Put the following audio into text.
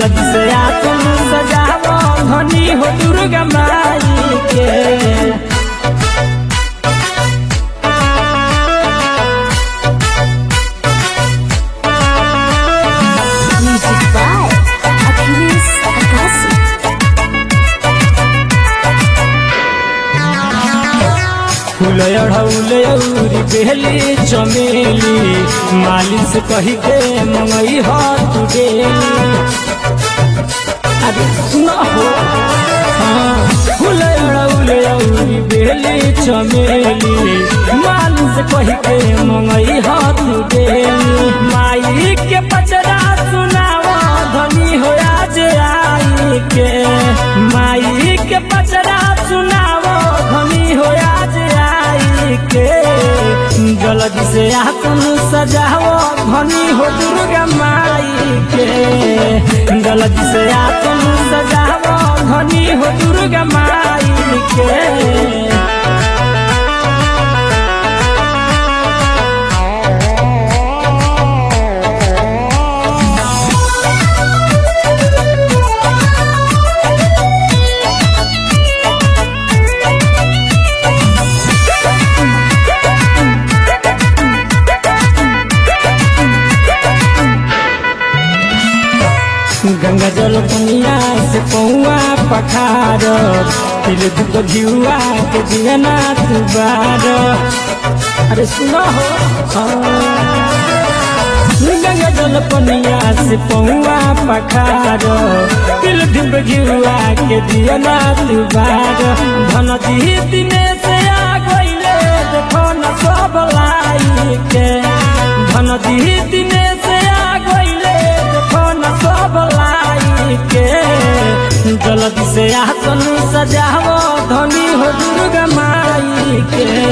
जलद से आतन सजाव धनी हो दुर्गा माई के Music by Achilles Akasi. फूल अढ़ौले औरी बेली चमेली माली से कही के मंगई हो तू डेली अरे सुना हो हाँ फूल अढ़ौले औरी बेली चमेली माली से कही के मंगई हो तू डेली माई के पचरा सुनावा धनी हो आज आई के माई के पचरा सुनावा धनी हो आज आई के जलद से आतन सजाओ धनी हो दुर्गा माई के जलद से आतन सजाओ धनी हो दुर्गा माई के गंगा जल पनिया से पौआ पखार तिल दुख धियुआ के दियना तुबार अरे सुनो हो हाँ। गंगा जल पनिया से पौआ पखार तिल दुख धियुआ के दियना तुबार धन दी दिने से आ गईले देखो न सब लाई के धन दी दिने से आ गईले देखो न सब लाई के जलद से आसन सजाओ धनी हो दुर्गा माई के